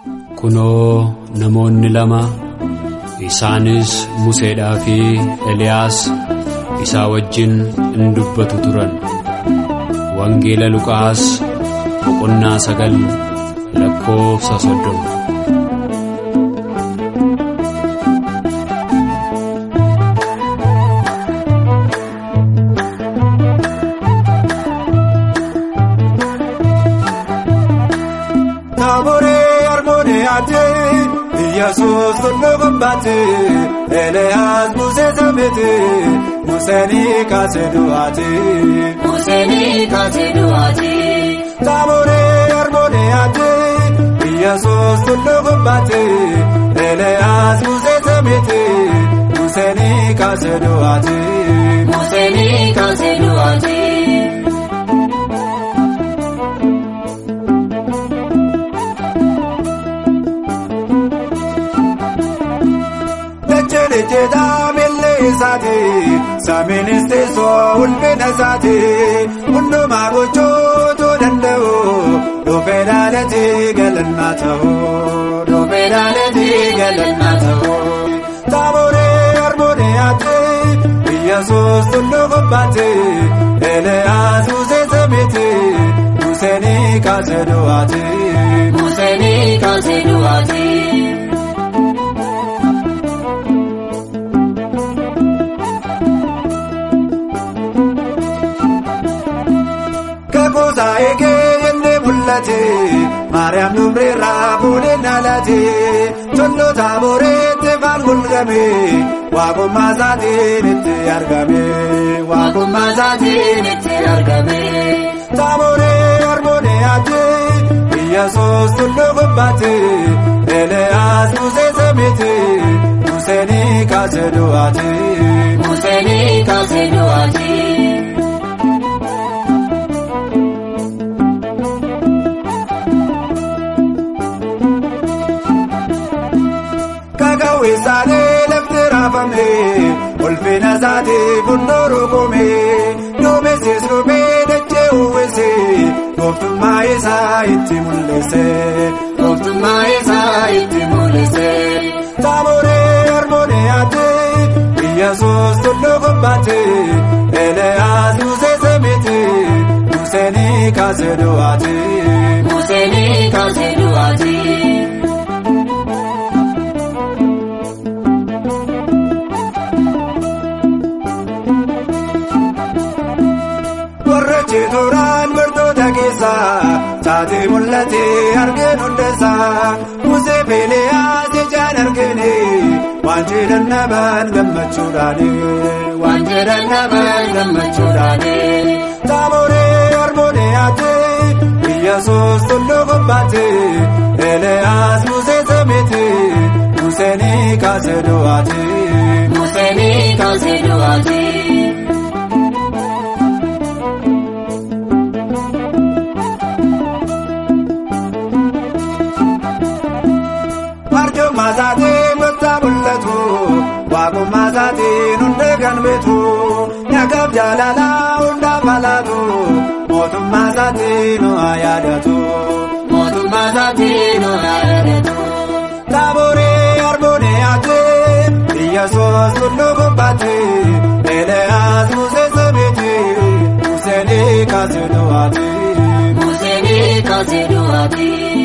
kunoo namoonni lama isaanis Museedhaa fi Eliyaas isaa wajjin in dubbatu turan. Wangeela Luqaas boqonnaa sagal lakkoofsa soddoma. Taaboree armoonee adee Iyyaasuus tulluu gubbaatee Eliyaas Musee sameetee Museenii kaasee du'aatee. Museenii kaasee du'aatee. Taaboree armoonee adee Iyyaasuus tulluu gubbaatee Eliyaas Musee sameetee Museenii kaasee du'aatee. Museenii kaasee du'aatee. Dachee jeetaa miillee isaati saamiinis teessoo ulfina isaati hundumaa gochootuu danda'u dhufee dhaalatii galannaa ta'u dhufee dhaalatii galannaa ta'u. Taaboree armoonee yaatee Iyyaasuus tulluu gubbaatee Eliyaas Musee sameetee Museenii kaasee du'aatee. Museenii kaasee du'aatee. Kakuusaa eegee inni mul'ate Maariyaam Dumreerraa fuudhee dhaalate Tollo taaboreetti faan mul'ame Waaqummaa isaatiin itti argame Waaqummaa isaatiin itti argame. Taaboree armoonee adee Iyyaasuus tulluu gubbaate Eliyaas Musee sameete Museenii kaasee du'aate. Museenii kaasee du'aatee. Kakawwee isaanii lafti raafame ulfina isaanii funduuru kume duumessis dhufee dachee uwwise gooftummaa isaa itti mul'ise gooftummaa isaa itti mul'ise. Taaboree armoonee adee Iyyaasuus tulluu gubbaate Eliyaas Musee sameete Museenii kaasee du'aate. Museenii kaasee du'aatee. Warra jeeturaan bartoota keessaa taatee mul'ate argeen hundeessaa Musee fi Eliyaas ijaan argine waan jedhan namaan gammachuudhaani waan jedhan namaan gammachuudhaani. Taaboree armoonee adee Iyyaasuus tulluu gubbaate Eliyaas Musee sameete Museenii kaasee du'aate. Museenii kaasee du'aatee. Arjummaa isaatiin gooftaa mul'atu waaqummaa isaatiin hunda kan beetu nyaakaaf jaalalaa hundaaf alaatu mootummaa isaatiin nu haa yaadatu mootummaa isaatiin nu haa yaadatu. Taaboree armoonee adee Iyyaasuus tulluu gubbaate Eliyaas Musee sameete Museenii kaasee du'aate. Museenii kaasee du'aatee.